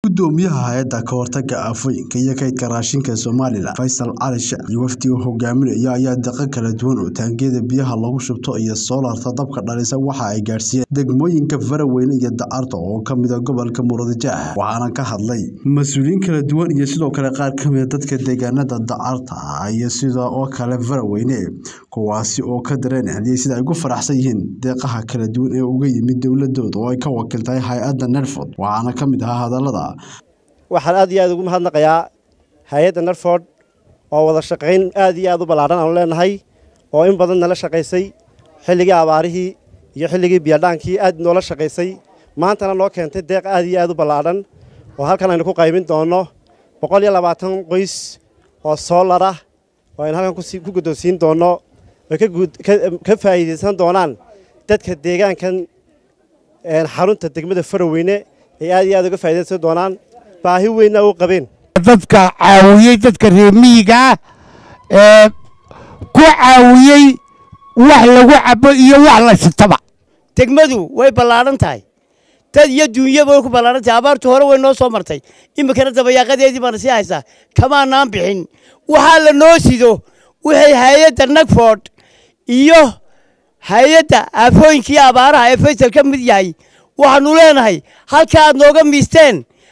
gudoomiyaha hay-adda ka hortaga aafooyinka iyo kaydka raashinka somalilan faysal cali sheekh iyo wafdi uu hogaaminaya ayaa deeqo kala duwan oo taangiyada biyaha lagu shubto iyo soolarta dabka dhalisa waxa ay gaadhsiiyeen degmooyinka faraweyne iyo dacarta oo kamid a gobolka murudijaah waxaana ka hadlay mas-uuliyiin kala duwan iyo sidoo kale qaar kamid a dadka deegaanada dacarta iyo sida oo kale faraweyne kuwaasi oo ka dareen celiyey sida ay ugu faraxsan yihiin deeqaha kala duwan ee uga yimid dowladooda oo ay ka wakiiltahay hay-adda nerford waxaana ka mid ahaa hadallada waxaan aad iyo aad ugu mahadnaqayaa hay-adda nerford oo wada shaqayn aad iyo aad u ballaadhan aanu leenahay oo in badan nala shaqaysay xilligii abaarihii iyo xilligii biyadhaankii aad noola shaqaysay maantana noo keentay deeq aad iyo aad u ballaadhan oo halkan aynu ku qaybin doonno boqol iyo labaatan qoys oo soolar ah oo aynu halkan ku guddoonsiin doonno oy ka faa'iidaysan doonaan dadka deegaankan xarunta degmada faraweyne ay aad iyo aad uga faa'iidaysan doonaan baahi weynna u qabeen dadka caawiyey dadka reer miyigaa ee ku caawiyey wax lagu cabo iyo wax la shitaba degmadu way ballaadhan tahay dad iyo duunyaba way ku ballaadhan tahay abaartu hore way noo soo martay iminkana dabayaaqadeedii baana sii haysaa kamaanaan bixin waxaa la noo sido waxay hay-adda nagford iyo hay-adda aafooyinkii abaaraha ee faysal ka mid yahay waxaannu leenahay halka aad nooga miisteen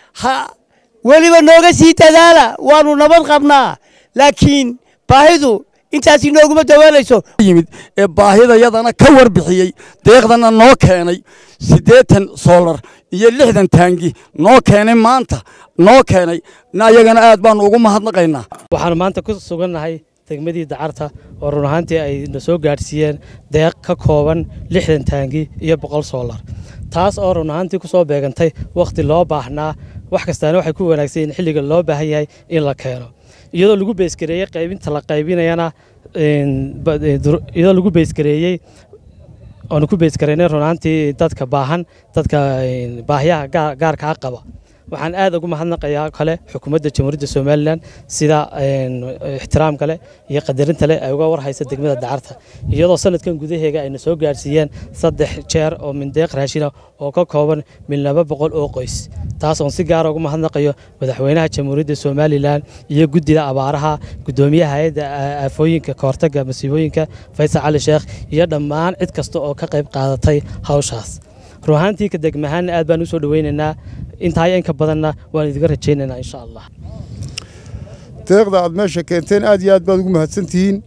weliba nooga sii dadaala waannu nabad qabnaa laakiin baahidu intaasi nooguma dawaalayso yimid ee baahidayadana ka warbixiyey deeqdana noo keenay siddeetan soolar iyo lixdan taangi noo keenay maanta noo keenay ayagana aad baannu ugu mahadnaqaynaa waxaanu maanta ku sugannahay degmadii dacarta oo run ahaantii ay na soo gaadhsiiyeen deeq ka kooban lixdan taangi iyo boqol soolar taas oo run ahaantii ku soo beegantay wakhti loo baahnaa wax kastaana waxay ku wanaagsan yihiin xilliga loo baahan yahay in la keeno iyadoo lagu beysgareeyey qaybinta la qaybinayana iyadoo lagu beysgareeyey oonu ku beysgareynay run ahaantii dadka baahan dadka baahiyaha gaarkaa qaba waxaan aad ugu mahadnaqayaa kale xukuumadda jamhuuriyadda somalilan sida ixtiraamka leh iyo qadarinta leh ay uga warhaysa degmada dacarta iyadoo sanadkan gudaheega ayna soo gaadhsiiyeen saddex jeer oo mindeeq raashina oo ka kooban mil laba boqol oo qoys taas oon si gaara ugu mahadnaqayo madaxweynaha jamhuuriyadda somalilan iyo guddida abaaraha guddoomiyaha hay-adda aafooyinka kahortaga masiibooyinka faysal cali sheekh iyo dhammaan cid kasta oo ka qayb qaadatay hawshaas run ahaantii ka degmahaanna aad baan u soo dhoweynaynaa intaa inka badanna waan idiga rajaynaynaa insha allah deeqda aad meesha keenteen aad iyo aad baad ugu mahadsantihiin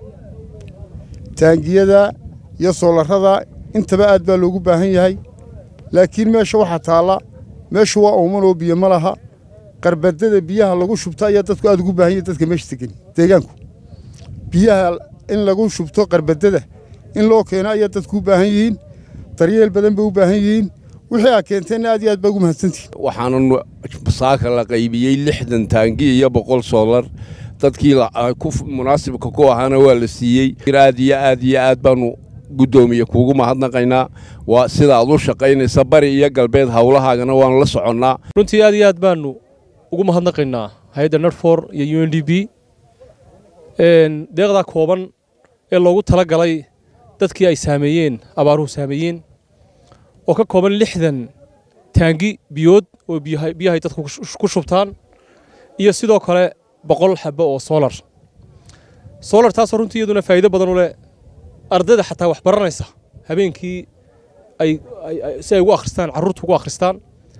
taangiyada iyo soolarrada intaba aad baa loogu baahan yahay laakiin meesha waxaa taalla meeshu waa uumanoo biyo ma laha qarbadada biyaha lagu shubto ayaa dadku aad ugu baahan yahay dadka meesha degan deegaanku biyaha in lagu shubto qarbadada in loo keeno ayaa dadku u baahan yihiin daryeel badan bay u baahan yihiin wixii aa keenteenna aad iyo aad baa ugu mahadsantihin waxaana saaka la qaybiyey lixdan taangi iyo boqol soolar dadkii munaasibka ku ahaana waa la siiyey aad iyo aad iyo aad baanu guddoomiye kuugu mahadnaqaynaa waa sida aad u shaqaynaysa bari iyo galbeed howlahaagana waanu la soconnaa runtii aad iyo aad baanu ugu mahadnaqaynaa hay-adda nerfor iyo u n d b deeqdaa kooban ee loogu tala galay dadkii ay saameeyeen abaaruhu saameeyeen oo ka kooban lixdan taangi biyood oo biyahay dadku ku shubtaan iyo sidoo kale boqol xabo oo soolar soolar taasoo runtii iyaduna faa'iido badan u leh ardayda xataa wax baranaysa habeenkii ay si ay ugu akhristaan carruurta ugu akhristaan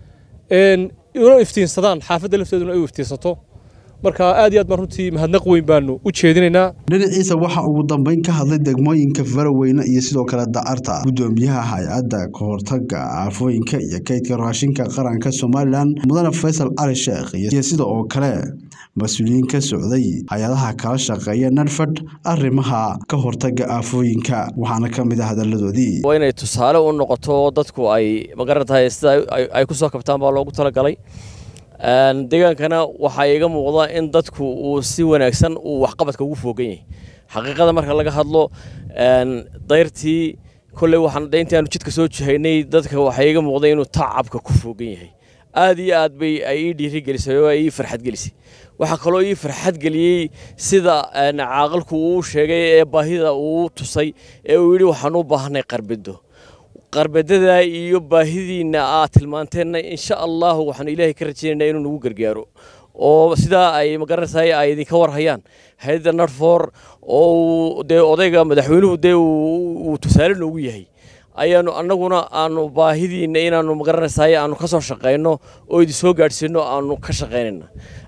una iftiinsadaan xaafadda lafteeduna ay u iftiinsato marka aad iyo aad baan runtii mahadnaq weyn baanu u jeedinaynaa dhinaciisa waxaa ugu dambeyn ka hadlay degmooyinka faraweyne iyo sidoo kale dacarta guddoomiyaha hay-adda kahortaga aafooyinka iyo kaydka raashinka qaranka somalilan mudane faysal cali sheekh iyo sida oo kale mas-uuliyiin ka socday hay-adaha kala shaqeeya nerford arrimaha ka hortaga aafooyinka waxaana ka mid a hadaladoodii waa inay tusaale u noqoto dadku ay magaran tahay sida ay ku soo kabtaan baa loogu talagalay deegaankana waxaa iga muuqda in dadku uu si wanaagsan uu waxqabadka ugu foogan yahay xaqiiqada marka laga hadlo dayrtii kolley waxaan intii aanu jidka soo jihaynay dadka waxaa iga muuqda inuu tacabka ku foogan yahay aad iyo aad bay ay ii dhiirigelisay oo ay ii farxad gelisay waxaa kaloo ii farxad geliyey sida caaqilku uu sheegay ee baahida uu tusay ee uu yidhi waxaan u baahanay qarbido qarbadada iyo baahidiina aad tilmaanteenna insha allahu waxaanu ilaahay ka rajaynaynaa inuu nagu gargaaro oo sidaa ay magaranaysaay ay idinka warhayaan hay-adda narfor oo dee odayga madaxweynuhu dee uu tusaale noogu yahay ayaanu annaguna aanu baahidiina inaanu magaranaysaay aanu ka soo shaqayno oo idin soo gaadhsiino aanu ka shaqaynayna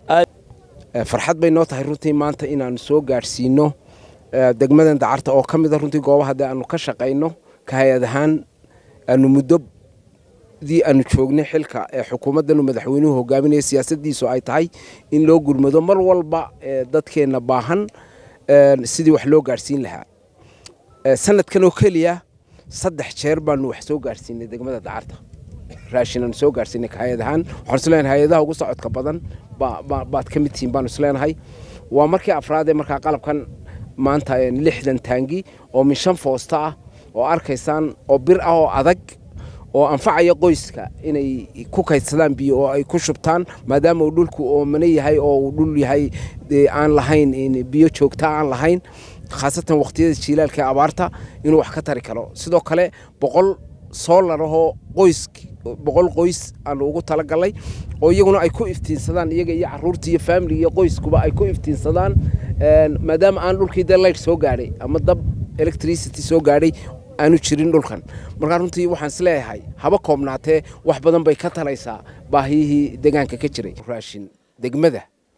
farxad bay noo tahay runtii maanta inaanu soo gaadhsiino degmadan dacarta oo ka mida runtii goobaha dee aanu ka shaqayno ka hay-ad ahaan aanu muddodii aanu joognay xilka ee xukuumaddanu madaxweynuhu hogaaminaya siyaasaddiisu ay tahay in loo gurmado mar walba dadkeenna baahan sidii wax loo gaadhsiin lahaa sanadkan oo keliya saddex jeer baanu wax soo gaadhsiinay degmada dacarta raashin aanu soo gaadhsiinay ka hay-ad ahaan waxaan isleenahay hay-adaha ugu socodka badan baad ka mid tihiin baanu isleenahay waa markii afraad ee markaa qalabkan maanta lixdan taangi oo min shan foosta ah oo arkaysaan oo bir ah oo adag oo anfacaya qoyska inay ku kaydsadaan biyo oo ay ku shubtaan maadaama uu dhulku oomane yahay oo uu dhul yahay aan lahayn biyo joogta aan lahayn khaasatan waqtiyada jiilaalka ee abaarta inuu wax ka tari karo sidoo kale boqol soolar ahoo qoys boqol qoys aanu ugu talagalnay oo iyaguna ay ku iftiinsadaan iyaga iyo caruurta iyo faamiliga iyo qoyskuba ay ku iftiinsadaan maadaama aan dhulkii dee light soo gaadhay ama dab electricity soo gaadhay aanu jirin dhulkan markaa runtii waxaan isleeyahay haba koobnaatee wax badan bay ka talaysaa baahiyihii deegaanka ka jiray raashin degmada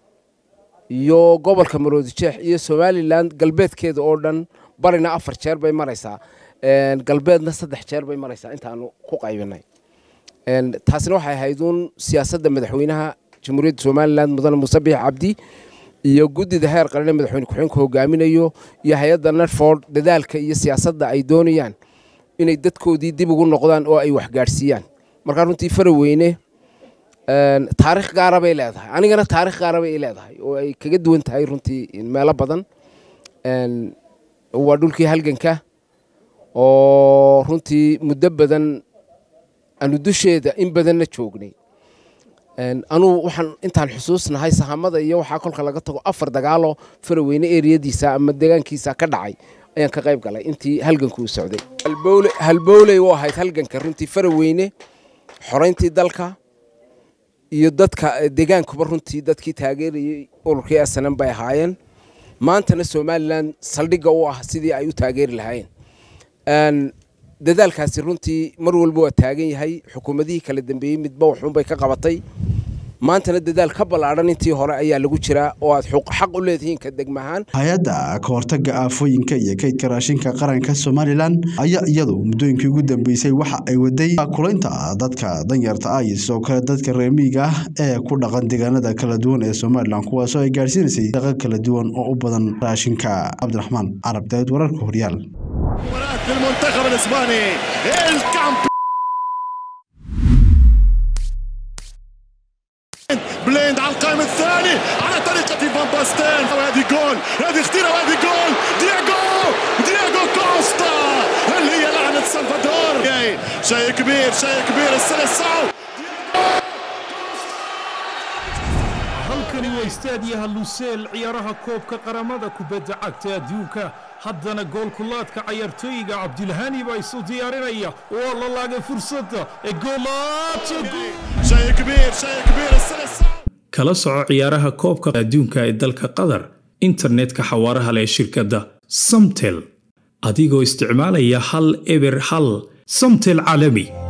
iyo gobolka maroodijeex iyo somalilan galbeedkeeda oo dhan barina afar jeer bay maraysaa galbeedna saddex jeer bay maraysaa intaanu ku qaybinay taasina waxay ahayd uun siyaasadda madaxweynaha jamhuuriyadda somalilan mudane muuse biix cabdi iyo guddida heer qaran ee madaxweyne ku-xigeenka hogaaminayo iyo hay-adda netford dadaalka iyo siyaasadda ay doonayaan inay dadkoodii dib ugu noqdaan oo ay waxgaadhsiiyaan markaa runtii faraweyne taarikh gaara bay leedahay anigana taarikh gaara bay leedahay oo ay kaga duwan tahay runtii meelo badan waa dhulkii halganka oo runtii muddo badan aanu dusheeda in badanna joognay anuu waxaan intaan xusuusnahay sahamada iyo waxaa kolka laga tago afar dagaalo faraweyne eriyadiisa ama deegaankiisa ka dhacay ayaan ka qayb galay intii halganku uu socday halbowley u ahayd halganka runtii faraweyne xorayntii dalka iyo dadka deegaankuba runtii dadkii taageerayay ururkii asanan bay ahaayeen maantana somalilan saldhigga u ah sidii ay u taageeri lahaayeen dadaalkaasi runtii mar walba waa taagan yahay xukuumadihii kala dambeeyey midba waxuunbay ka qabatay maantana dadaal ka ballaadhan intii hore ayaa lagu jiraa oo aad xaq u leedihiin ka degmahaan hay-adda ka hortagga aafooyinka iyo kaydka raashinka qaranka somalilan ayaa iyadu muddooyinkii ugu dambeysay waxa ay waday kulaynta dadka danyarta ah iyo sidoo kale dadka reemiiga ah ee ku dhaqan deegaanada kala duwan ee somalilan kuwaasoo ay gaadhsiinaysay daqa kala duwan oo u badan raashinka cabdiraxmaan carab daawid wararka horyaal المنتخب الاسباني الكامب بليند على القائم الثاني على طريقة فان باستين وهذه جول هذه خطيرة وهذه جول دياغو دياغو كوستا هل هي لعنة سلفادور شيء كبير شيء كبير السلسعو halkani waa istaadiyaha luseel ciyaaraha koobka qaramada kubadda cagta adduunka haddana goolkulaadka cayaartooyiga cabdilhani baa isu diyaarinaya waa la laagay fursadda ee kala soco ciyaaraha koobka adduunka ee dalka qatar internetka xawaaraha leh shirkadda samtel adigoo isticmaalaya hal eber hal samtel caalami